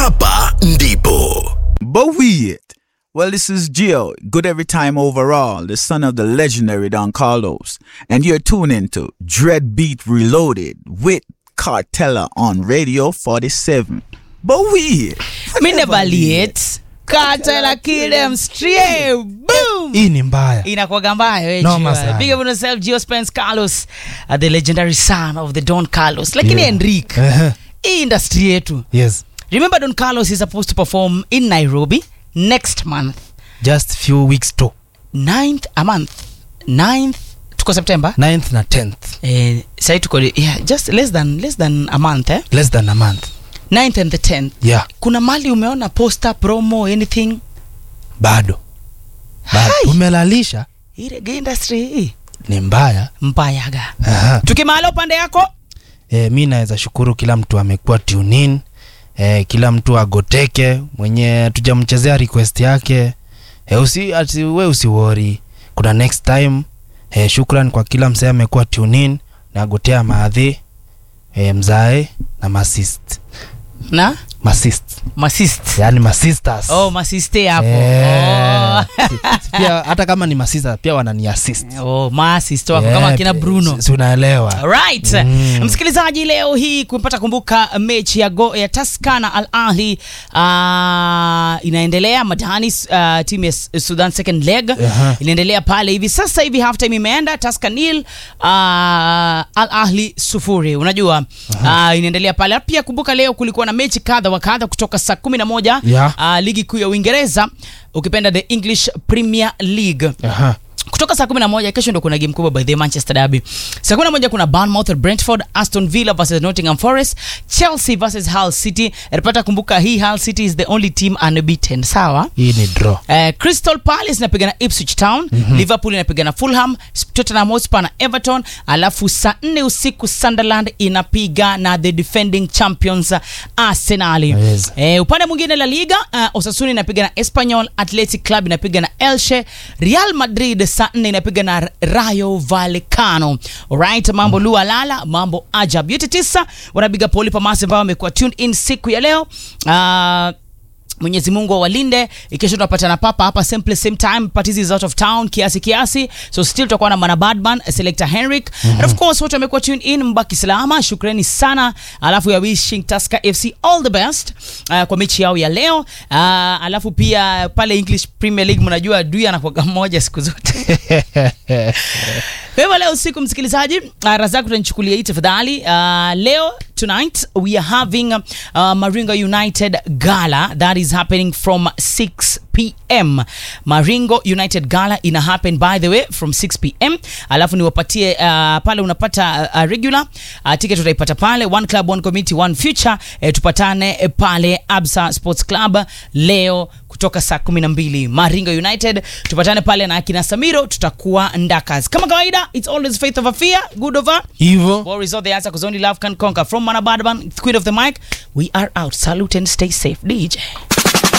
hapa ndipo But we it. Well, this is Gio, good every time overall, the son of the legendary Don Carlos, and you're tuning to Dread Beat Reloaded with Cartella on Radio 47. But we it. mi never late katela kill them straight boom hii ni mbaya inakwaga mbaya we Noma Gio. sana. big up on yourself Gio Spence Carlos uh, the legendary son of the Don Carlos lakini Yeah. Enrique Ehe, hii industry yetu yes remember Don Carlos is supposed to perform in Nairobi next month just few weeks to 9th a month 9th tuko September 9th na 10th eh, sai tuko yeah, just less than less than a month eh? less than a month 9th and the 10th yeah kuna mali umeona poster promo anything bado bado Hai. tumelalisha hii reggae industry hii ni mbaya mbayaga Aha. tukimala upande yako e, mi naweza shukuru kila mtu amekuwa tunin e, kila mtu agoteke mwenye tujamchezea request yake e, usi, ati, we usiwori kuna next time e, shukran kwa kila msee amekuwa tunin na agotea maadhi e, mzae na masist na masist masist yani masisters oh masiste hapo Eh, si- si- pia hata kama ni masista pia wanani assist oh, oh masist wako kama Eh, akina bruno si- si unaelewa right Mm. msikilizaji leo hii kumpata kumbuka mechi ya, go, ya taska na al ahli uh, inaendelea madani uh, timu ya S- sudan second leg Aha. inaendelea pale hivi sasa hivi halftime imeenda taska nil uh, al ahli sufuri unajua uh, inaendelea pale pia kumbuka leo kulikuwa na mechi kadha wa kadha kutoka saa kumi na moja Yeah. uh, ligi kuu ya uingereza ukipenda the english premier league Aha. kutoka saa 11 kesho ndo kuna game kubwa by the manchester derby saa 11 kuna bournemouth brentford aston villa versus nottingham forest chelsea versus hull city napata kumbuka hii hull city is the only team unbeaten sawa hii ni draw Uh, crystal palace inapigana ipswich town mm-hmm. liverpool inapigana fulham tottenham hotspur na everton alafu saa 4 usiku sunderland inapiga na the defending champions uh, arsenali Yes. Eh, upande mwingine la liga uh, osasuni inapiga na espanyol athletic club inapiga na elche real madrid saa 4 inapiga na rayo vallecano alright mambo mm. lualala mambo ajab yote tisa wanapiga poli pamasi ambao wamekuwa tuned in siku ya leo uh, mwenyezi mungu awalinde ikesho tunapatana papa hapa same place same time parties is out of town kiasi kiasi so still tutakuwa na mana badman selector henrik mm-hmm. and of course wote wamekuwa tune in mbaki salama shukrani sana alafu ya wishing taska fc all the best uh, kwa mechi yao ya leo uh, alafu pia pale english premier league mnajua dui anakuaga mmoja siku zote kwa hivyo leo usiku msikilizaji uh, razak utanichukulia hii tafadhali uh, leo tonight we are having uh, maringo united gala that is happening from 6 pm maringo united gala ina happen by the way from 6 pm alafu niwapatie uh, pale unapata uh, regular uh, ticket utaipata pale one club one committee one future eh, tupatane eh, pale absa sports club leo kutoka saa 12 maringo united tupatane pale na akina samiro tutakuwa ndakas kama kawaida it's always faith over fear good over hivo War is all the answer because only love can conquer. From Manabadban, Queen of the Mic, we are out. Salute and stay safe. DJ.